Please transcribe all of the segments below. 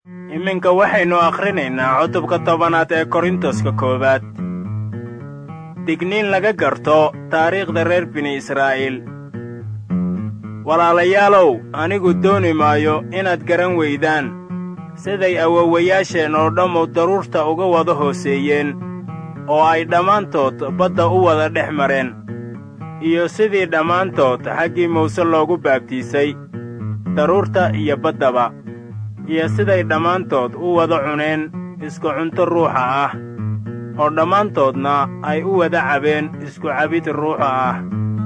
iminka waxaynu akhrinaynaa cutubka tobanaad ee korintoska koowaad digniin laga garto taariikhda reer bini israa'iil walaalayaalow anigu dooni maayo inaad garan weydaan siday awowayaasheen oo dhammu daruurta uga wada hooseeyeen oo ay dhammaantood badda u wada dhex mareen iyo sidii dhammaantood xaggii muuse loogu baabtiisay daruurta iyo baddaba iyo siday dhammaantood u wada cuneen isku cunto ruuxa ah oo dhammaantoodna ay u wada cabeen isku cabid ruuxa ah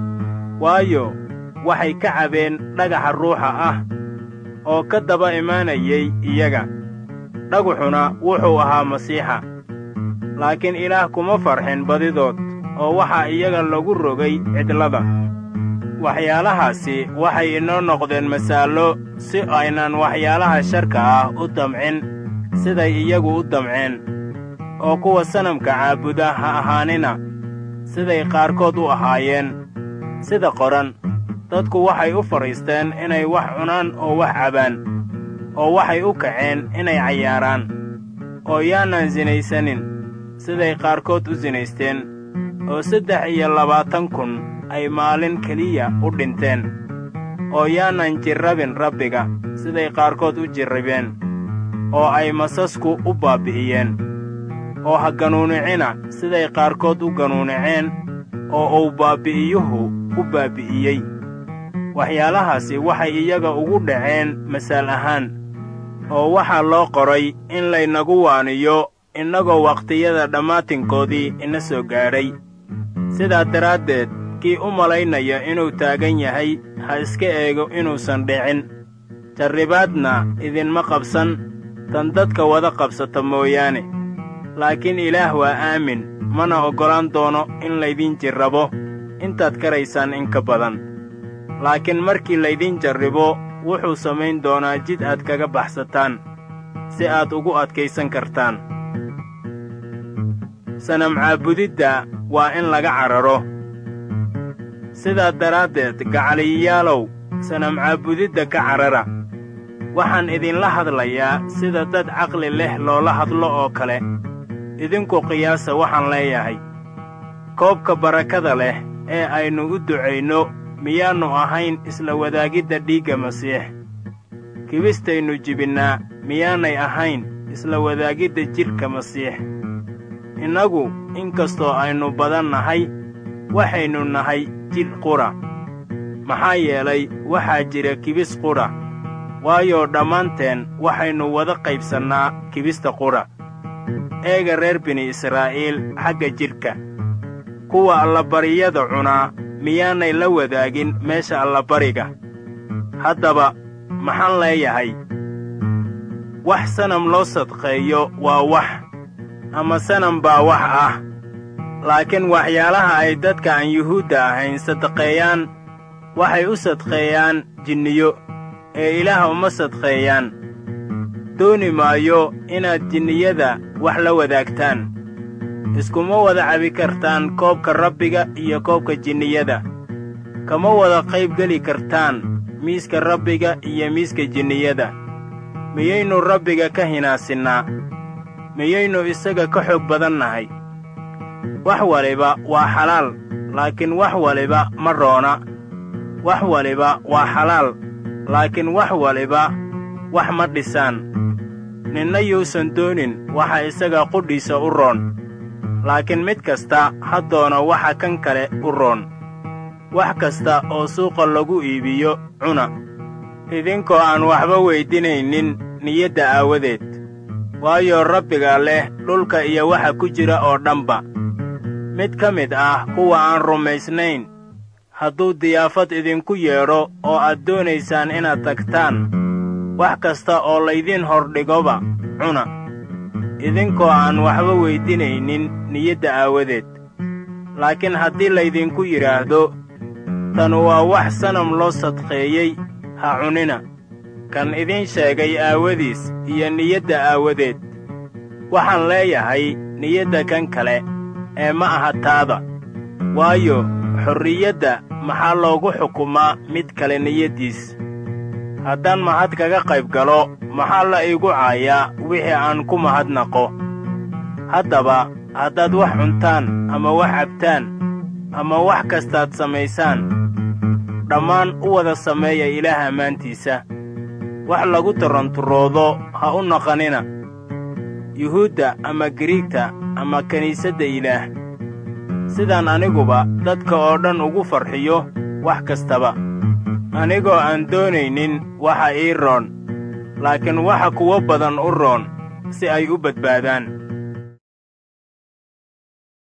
waayo waxay ka cabeen dhagaxa ruuxa ah oo ka daba imaanayay iyaga dhagaxuna wuxuu ahaa masiixa laakiin ilaah kuma farxin badidood oo waxaa iyaga lagu rogay cidlada waxyaalahaasi waxay inoo noqdeen masaallo si aynan waxyaalaha sharka ah u damcin siday iyagu u damceen oo kuwa sanamka caabuda ha ahaanina siday qaarkood u ahaayeen sida qoran dadku waxay u fadhiisteen inay wax cunaan oo wax cabaan oo waxay u kaceen inay cayaaraan oo yaanan sinaysanin siday qaarkood u sinaysteen oo saddex iyo labaatan kun ay maalin keliya u dhinteen oo yaanan jirrabin rabbiga siday qaarkood u jirribeen oo ay masasku u baabbi'iyeen oo ha ganuunicina siday qaarkood u ganuuniceen oo uu baabbi'iyuhu u baabbi'iyey waxyaalahaasi waxay iyaga ugu dhaceen masaal ahaan oo waxaa loo qoray in laynagu waaniyo innagoo wakhtiyada dhammaatinkoodii ina soo gaadhay sidaa daraaddeed kii u malaynaya inuu taagan yahay ha iska eego inuusan dhicin jarribaadna idinma qabsan tan dadka wada qabsata mooyaane laakiin ilaah waa aamin mana oggolaan doono in laydin jirrabo intaad karaysaan in ka badan laakiin markii laydin jarribo wuxuu samayn doonaa jid aad kaga baxsataan si aad ugu adkaysan kartaan sanam caabudidda waa in laga cararo sidaa daraaddeed gacaliyayaalow sanam caabudidda ka carara waxaan idinla hadlayaa sida dad caqli leh loola hadlo oo kale idinku qiyaasa waxaan leeyahay koobka barakada leh ee aynu u ducayno miyaannu ahayn isla wadaagidda dhiigga masiix kibistaynu jibinnaa miyaanay ahayn isla wadaagidda jidhka masiix innagu in kastoo aynu badan nahay waxaynu nahay jidh qudha maxaa yeelay waxaa jira kibis qudha waayo dhammaanteen waxaynu wada qaybsannaa kibista qudha eega reer bini israa'iil xagga jidhka kuwa allabariyada cunaa miyaanay la wadaagin meesha allabariga haddaba maxaan leeyahay wax sanam loo sadqeeyo waa wax ama sanam baa wax ah laakiin waxyaalaha ay dadka aan yuhuudda ahayn sadaqeeyaan waxay u sadqeeyaan jinniyo ee ilaah uma sadqeeyaan dooni maayo inaad jinniyada wax la wadaagtaan iskuma wada cabi kartaan koobka rabbiga iyo koobka jinniyada kama wada qayb geli kartaan miiska rabbiga iyo miiska jinniyada miyaynu rabbiga ka hinaasinnaa miyaynu isaga ka xoog badan nahay wax waliba waa xalaal laakiin wax waliba ma roona wax waliba waa xalaal laakiin wax waliba wax ma dhisaan ninna yuusan doonin waxa isaga qudhiisa u roon laakiin mid kasta ha doono waxa kan kale u roon wax kasta oo suuqa lagu iibiyo cuna idinkoo aan waxba weydinaynin niyadda aawadeed waayo rabbiga leh dhulka iyo waxa ku jira oo dhanba mid ka mid ah kuwa aan rumaysnayn hadduu diyaafad idinku yeedho oo aad doonaysaan inaad tagtaan wax kasta oo laydiin hordhigoba cuna idinkoo aan waxba weydinaynin niyadda aawadeed laakiin haddii laydinku yidhaahdo tanu waa wax sanam loo sadqeeyey ha cunina kan idiin sheegay aawadiis iyo niyadda aawadeed waxaan leeyahay niyadda kan kale ee ma aha taada waayo xorriyadda maxaa loogu xukumaa mid kale niyaddiis haddaan mahad kaga qayb galo maxaa la iigu caayaa wixii aan ku mahadnaqo haddaba haddaad wax cuntaan ama wax cabtaan ama wax kastaad samaysaan dhammaan u wada sameeya ilaah ammaantiisa wax lagu taranturoodo ha u naqanina yuhuudda ama giriigta ama kiniisadda ilaah sidaan aniguba dadka oo dhan ugu farxiyo wax kastaba anigoo aan doonaynin waxa ii roon laakiin waxa kuwo badan u roon si ay u badbaadaan